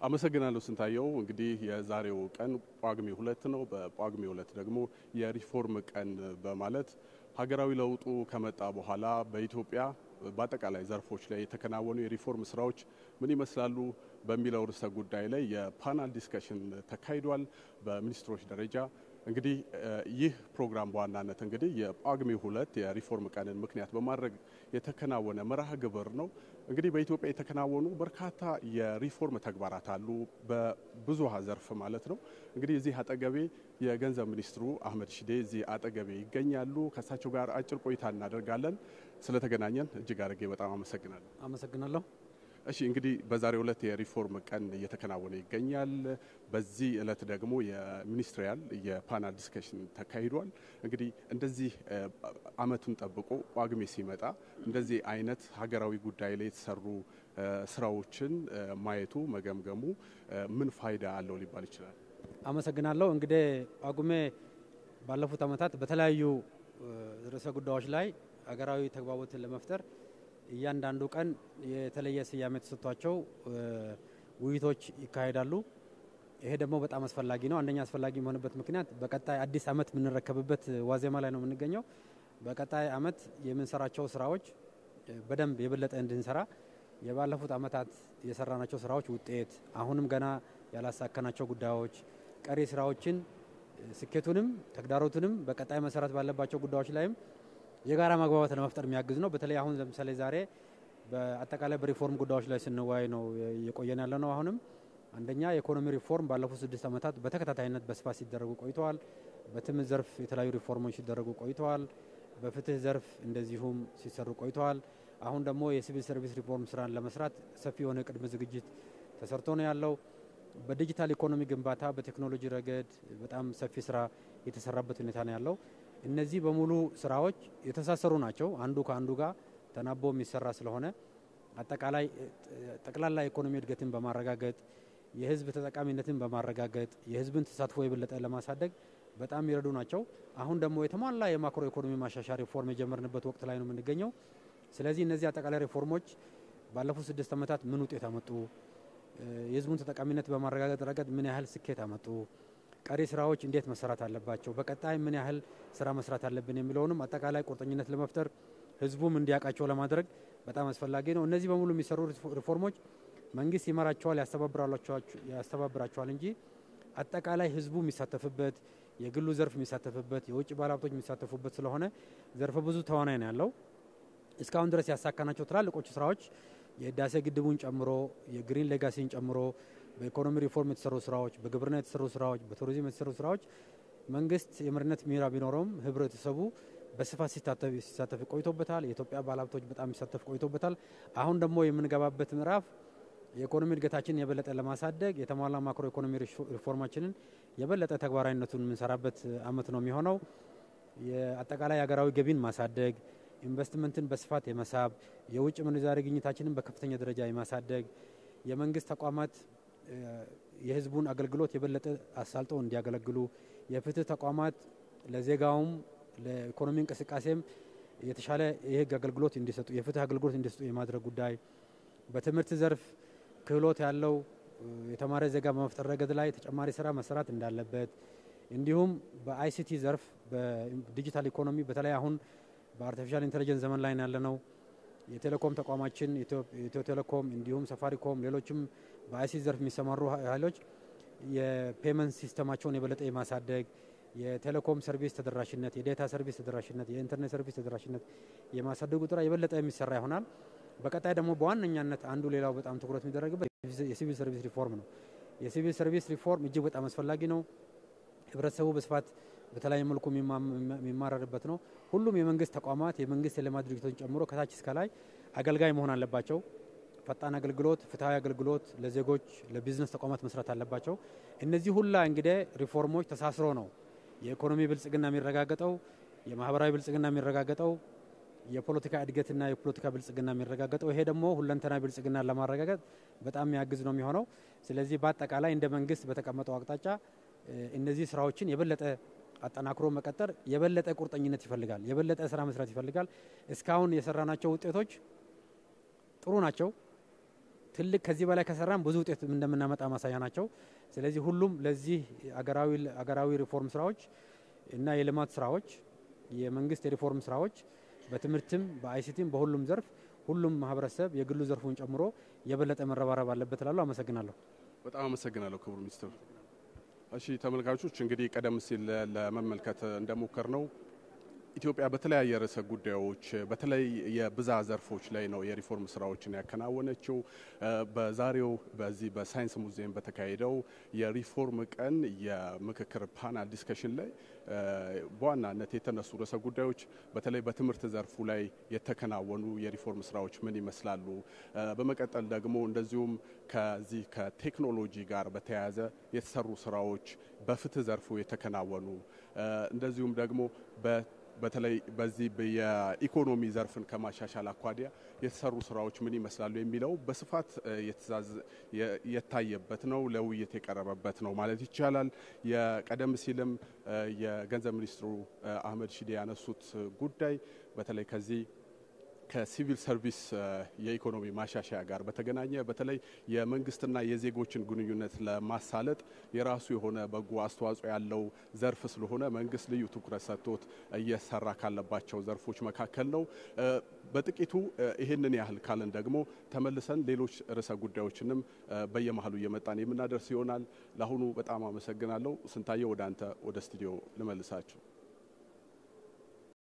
አመሰግናለሁ ስንታየው። እንግዲህ የዛሬው ቀን ጳጉሜ ሁለት ነው። በጳጉሜ ሁለት ደግሞ የሪፎርም ቀን በማለት ሀገራዊ ለውጡ ከመጣ በኋላ በኢትዮጵያ በአጠቃላይ ዘርፎች ላይ የተከናወኑ የሪፎርም ስራዎች ምን ይመስላሉ በሚለው ርዕሰ ጉዳይ ላይ የፓናል ዲስከሽን ተካሂዷል በሚኒስትሮች ደረጃ። እንግዲህ ይህ ፕሮግራም በዋናነት እንግዲህ የጳጉሜ ሁለት የሪፎርም ቀንን ምክንያት በማድረግ የተከናወነ መርሃ ግብር ነው። እንግዲህ በኢትዮጵያ የተከናወኑ በርካታ የሪፎርም ተግባራት አሉ፣ በብዙሃ ዘርፍ ማለት ነው። እንግዲህ እዚህ አጠገቤ የገንዘብ ሚኒስትሩ አህመድ ሺዴ እዚህ አጠገቤ ይገኛሉ። ከእሳቸው ጋር አጭር ቆይታ እናደርጋለን። ስለተገናኘን እጅግ አድርጌ በጣም አመሰግናለሁ። አመሰግናለሁ። እሺ እንግዲህ በዛሬው ዕለት የሪፎርም ቀን እየተከናወነ ይገኛል። በዚህ ዕለት ደግሞ የሚኒስትሪያል የፓናል ዲስከሽን ተካሂዷል። እንግዲህ እንደዚህ ዓመቱን ጠብቆ ጳጉሜ ሲመጣ እንደዚህ አይነት ሀገራዊ ጉዳይ ላይ የተሰሩ ስራዎችን ማየቱ መገምገሙ ምን ፋይዳ አለው ሊባል ይችላል? አመሰግናለሁ። እንግዲህ ጳጉሜ ባለፉት ዓመታት በተለያዩ ርዕሰ ጉዳዮች ላይ ሀገራዊ ተግባቦትን ለመፍጠር እያንዳንዱ ቀን የተለየ ስያሜ ተሰጥቷቸው ውይይቶች ይካሄዳሉ። ይሄ ደግሞ በጣም አስፈላጊ ነው። አንደኛ አስፈላጊ የሆነበት ምክንያት በቀጣይ አዲስ ዓመት የምንረከብበት ዋዜማ ላይ ነው የምንገኘው። በቀጣይ ዓመት የምንሰራቸው ስራዎች በደንብ የበለጠ እንድንሰራ የባለፉት ዓመታት የሰራናቸው ስራዎች ውጤት፣ አሁንም ገና ያላሳከናቸው ጉዳዮች፣ ቀሪ ስራዎችን ስኬቱንም ተግዳሮቱንም በቀጣይ መሰረት ባለባቸው ጉዳዮች ላይም የጋራ መግባባት ለመፍጠር የሚያግዝ ነው። በተለይ አሁን ለምሳሌ ዛሬ በአጠቃላይ በሪፎርም ጉዳዮች ላይ ስንወያይ ነው እየቆየን ያለ ነው። አሁንም አንደኛ የኢኮኖሚ ሪፎርም ባለፉት ስድስት ዓመታት በተከታታይነት በስፋት ሲደረጉ ቆይተዋል። በትምህርት ዘርፍ የተለያዩ ሪፎርሞች ሲደረጉ ቆይተዋል። በፍትህ ዘርፍ እንደዚሁም ሲሰሩ ቆይተዋል። አሁን ደግሞ የሲቪል ሰርቪስ ሪፎርም ስራን ለመስራት ሰፊ የሆነ ቅድመ ዝግጅት ተሰርቶ ነው ያለው። በዲጂታል ኢኮኖሚ ግንባታ በቴክኖሎጂ ረገድ በጣም ሰፊ ስራ የተሰራበት ሁኔታ ነው ያለው። እነዚህ በሙሉ ስራዎች የተሳሰሩ ናቸው። አንዱ ከአንዱ ጋር ተናቦ የሚሰራ ስለሆነ አጠቃላይ ጠቅላላ ኢኮኖሚ እድገትን በማረጋገጥ የህዝብ ተጠቃሚነትን በማረጋገጥ የህዝብን ተሳትፎ የበለጠ ለማሳደግ በጣም ይረዱ ናቸው። አሁን ደግሞ የተሟላ የማክሮ ኢኮኖሚ ማሻሻያ ሪፎርም የጀመርንበት ወቅት ላይ ነው የምንገኘው። ስለዚህ እነዚህ አጠቃላይ ሪፎርሞች ባለፉት ስድስት ዓመታት ምን ውጤት አመጡ፣ የህዝቡን ተጠቃሚነት በማረጋገጥ ረገድ ምን ያህል ስኬት አመጡ ቀሪ ስራዎች እንዴት መሰራት አለባቸው፣ በቀጣይ ምን ያህል ስራ መስራት አለብን የሚለውንም አጠቃላይ ቁርጠኝነት ለመፍጠር ህዝቡም እንዲያውቃቸው ለማድረግ በጣም አስፈላጊ ነው። እነዚህ በሙሉ የሚሰሩ ሪፎርሞች መንግስት ይመራቸዋል፣ ያስተባብራቸዋል እንጂ አጠቃላይ ህዝቡ የሚሳተፍበት የግሉ ዘርፍ የሚሳተፍበት የውጭ ባለሀብቶች የሚሳተፉበት ስለሆነ ዘርፈ ብዙ ተዋናይ ነው ያለው። እስካሁን ድረስ ያሳካናቸው ትላልቆቹ ስራዎች የህዳሴ ግድቡን ጨምሮ የግሪን ሌጋሲን ጨምሮ በኢኮኖሚ ሪፎርም የተሰሩ ስራዎች፣ በግብርና የተሰሩ ስራዎች፣ በቱሪዝም የተሰሩ ስራዎች መንግስት የመሪነት ሚና ቢኖረውም ህብረተሰቡ በስፋት ሲሳተፍ ቆይቶበታል። የኢትዮጵያ ባለሀብቶች በጣም ሲሳተፍ ቆይቶበታል። አሁን ደግሞ የምንገባበት ምዕራፍ የኢኮኖሚ እድገታችንን የበለጠ ለማሳደግ የተሟላ ማክሮ ኢኮኖሚ ሪፎርማችንን የበለጠ ተግባራዊነቱን የምንሰራበት አመት ነው የሚሆነው። የአጠቃላይ ሀገራዊ ገቢን ማሳደግ፣ ኢንቨስትመንትን በስፋት የመሳብ፣ የውጭ ምንዛሪ ግኝታችንን በከፍተኛ ደረጃ የማሳደግ የመንግስት ተቋማት የህዝቡን አገልግሎት የበለጠ አሳልጠው እንዲያገለግሉ የፍትህ ተቋማት ለዜጋውም ለኢኮኖሚ እንቅስቃሴም የተሻለ የህግ አገልግሎት እንዲሰጡ የፍትህ አገልግሎት እንዲሰጡ የማድረግ ጉዳይ፣ በትምህርት ዘርፍ ክህሎት ያለው የተማረ ዜጋ በመፍጠር ረገድ ላይ ተጨማሪ ስራ መሰራት እንዳለበት፣ እንዲሁም በአይሲቲ ዘርፍ በዲጂታል ኢኮኖሚ በተለይ አሁን በአርቲፊሻል ኢንቴሊጀንስ ዘመን ላይ ያለ ነው። የቴሌኮም ተቋማችን ኢትዮ ቴሌኮም እንዲሁም ሰፋሪኮም ሌሎችም በአይሲቲ ዘርፍ የሚሰማሩ ኃይሎች የፔመንት ሲስተማቸውን የበለጠ የማሳደግ የቴሌኮም ሰርቪስ ተደራሽነት፣ የዴታ ሰርቪስ ተደራሽነት፣ የኢንተርኔት ሰርቪስ ተደራሽነት የማሳደጉ ጥራ የበለጠ የሚሰራ ይሆናል። በቀጣይ ደግሞ በዋነኛነት አንዱ ሌላው በጣም ትኩረት የሚደረግበት የሲቪል ሰርቪስ ሪፎርም ነው። የሲቪል ሰርቪስ ሪፎርም እጅግ በጣም አስፈላጊ ነው። ህብረተሰቡ በስፋት በተለያየ መልኩ የሚማረርበት ነው። ሁሉም የመንግስት ተቋማት የመንግስት የልማት ድርጅቶችን ጨምሮ ከታች እስከ ላይ አገልጋይ መሆን አለባቸው። ፈጣን አገልግሎት፣ ፍትሐዊ አገልግሎት ለዜጎች ለቢዝነስ ተቋማት መስራት አለባቸው። እነዚህ ሁላ እንግዲህ ሪፎርሞች ተሳስሮ ነው የኢኮኖሚ ብልጽግና የሚረጋገጠው፣ የማህበራዊ ብልጽግና የሚረጋገጠው፣ የፖለቲካ እድገትና የፖለቲካ ብልጽግና የሚረጋገጠው። ይሄ ደግሞ ሁለንተና ብልጽግና ለማረጋገጥ በጣም የሚያግዝ ነው የሚሆነው። ስለዚህ በአጠቃላይ እንደ መንግስት በተቀመጠው አቅጣጫ እነዚህ ስራዎችን የበለጠ አጠናክሮ መቀጠር የበለጠ ቁርጠኝነት ይፈልጋል። የበለጠ ስራ መስራት ይፈልጋል። እስካሁን የሰራናቸው ውጤቶች ጥሩ ናቸው። ትልቅ ከዚህ በላይ ከሰራን ብዙ ውጤት እንደምናመጣ ማሳያ ናቸው። ስለዚህ ሁሉም ለዚህ አገራዊ ሪፎርም ስራዎች እና የልማት ስራዎች የመንግስት የሪፎርም ስራዎች በትምህርትም በአይሲቲም በሁሉም ዘርፍ ሁሉም ማህበረሰብ የግሉ ዘርፉን ጨምሮ የበለጠ መረባረብ አለበት እላለሁ። አመሰግናለሁ። በጣም አመሰግናለሁ ክቡር ሚኒስትር። እሺ ተመልካቾች እንግዲህ ቀደም ሲል ለመመልከት እንደሞከር ነው ኢትዮጵያ በተለያየ ርዕሰ ጉዳዮች በተለይ የብዛ ዘርፎች ላይ ነው የሪፎርም ስራዎችን ያከናወነችው። በዛሬው በዚህ በሳይንስ ሙዚየም በተካሄደው የሪፎርም ቀን የምክክር ፓናል ዲስከሽን ላይ በዋናነት የተነሱ ርዕሰ ጉዳዮች በተለይ በትምህርት ዘርፉ ላይ የተከናወኑ የሪፎርም ስራዎች ምን ይመስላሉ፣ በመቀጠል ደግሞ እንደዚሁም ከዚህ ከቴክኖሎጂ ጋር በተያያዘ የተሰሩ ስራዎች፣ በፍትህ ዘርፉ የተከናወኑ እንደዚሁም ደግሞ በተለይ በዚህ የኢኮኖሚ ዘርፍን ከማሻሻል አኳያ የተሰሩ ስራዎች ምን ይመስላሉ የሚለው በስፋት የታየበት ነው፣ ለውይይት የቀረበበት ነው ማለት ይቻላል። የቀደም ሲልም የገንዘብ ሚኒስትሩ አህመድ ሺዴ ያነሱት ጉዳይ በተለይ ከዚህ ከሲቪል ሰርቪስ የኢኮኖሚ ማሻሻያ ጋር በተገናኘ በተለይ የመንግስትና የዜጎችን ግንኙነት ለማሳለጥ የራሱ የሆነ በጎ አስተዋጽኦ ያለው ዘርፍ ስለሆነ መንግስት ልዩ ትኩረት ሰጥቶት እየሰራ ካለባቸው ዘርፎች መካከል ነው። በጥቂቱ ይህንን ያህል ካልን ደግሞ ተመልሰን ሌሎች ርዕሰ ጉዳዮችንም በየመሀሉ እየመጣን የምናደርስ ይሆናል። ለአሁኑ በጣም አመሰግናለሁ። ስንታየው ወደ አንተ ወደ ስቱዲዮ ልመልሳችሁ።